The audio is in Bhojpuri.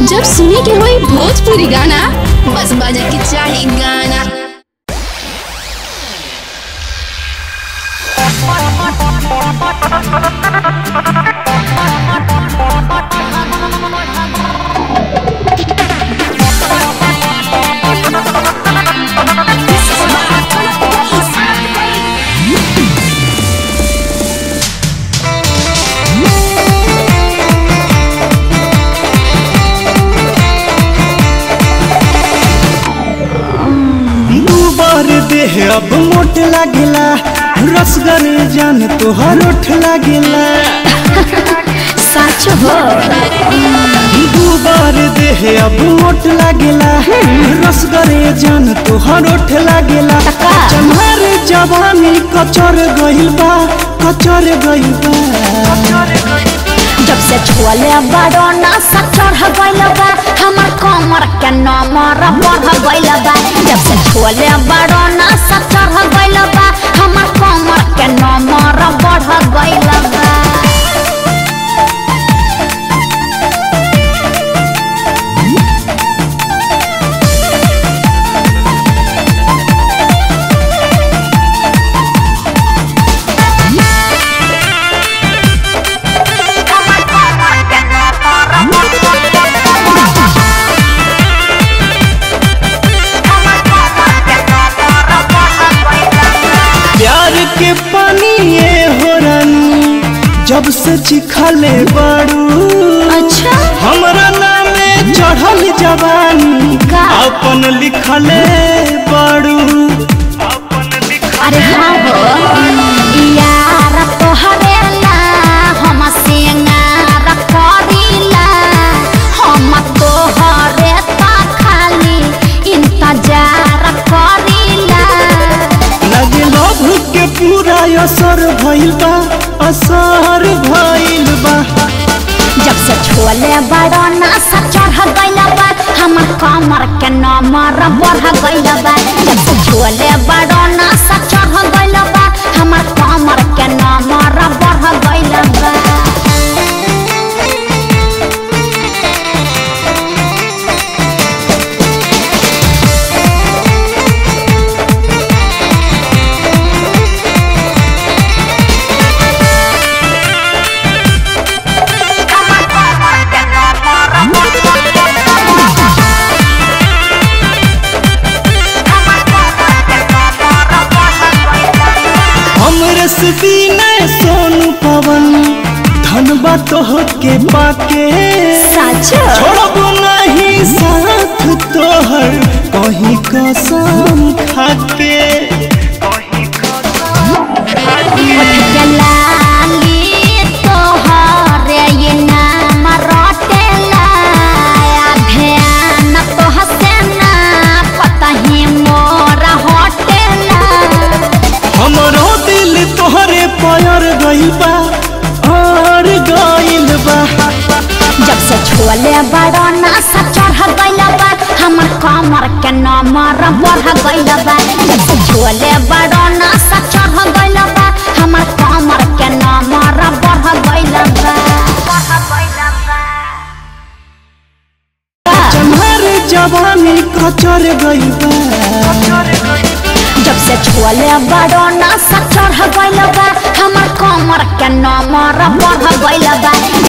जब सुने के होई भोजपुरी गाना बस बजे के चाही गाना दू बार देह अब मोट लागेला रसगर जान तोहर ओठ लागेला सच हो दू बार देह अब मोट लागेला रसगर जान तोहर ओठ लागेला टका। चम्हर जवानी कचर गइल बा कचर गइल बा जब से छुअले बड़ो ना चढ़ गइल बा हमर कमर के नमर बढ़ गइल बा जब से छुअले बड़ो ना चढ़ गइल बा हमर कमर के नमर बढ़ गइल बा प्यार के पानी ये हो रानी जब से चिखले बाड़ू अच्छा हमरा नामे चढ़ल जवानी का? अपन लिखले बाड़ू अरे हाँ हो यार तोहरे ला हम सिंगार करीला हम तोहरे ता खाली इंतजार करीला लगे लभ के पूरा असर भइल बा असर भइल बा जब से छोले बड़ा नासा चढ़ गइल बा हमर कमर के नमर बढ़ गइल बा जब से छोले बड़ा नासा चढ़ गइल बा हमर कमर के नमर बढ़ गइल बा हमरे से दीने सोनू पवन धनबा तोह के पाके सच छोड़ब नहीं साथ तोहर कहीं कसम खाके लाली तोहरे ये नाम रटेला ध्यान तोह से ना पतही मोरा हटेला हमरो दिल तोहरे पैर गइल बा और गइल बा जब से छोले बड़ा नासा चढ़ गइल बा हमर कमर के नमर बढ़ गइल बा जब से छोले बड़ा नासा चढ़ गइल बा हमर कमर के नमर बढ़ गइल बा चम्हर जवानी कचर गइल बा जब से छोले बड़ा नासा चढ़ गइल बा हमर कमर के नमर बढ़ गइल बा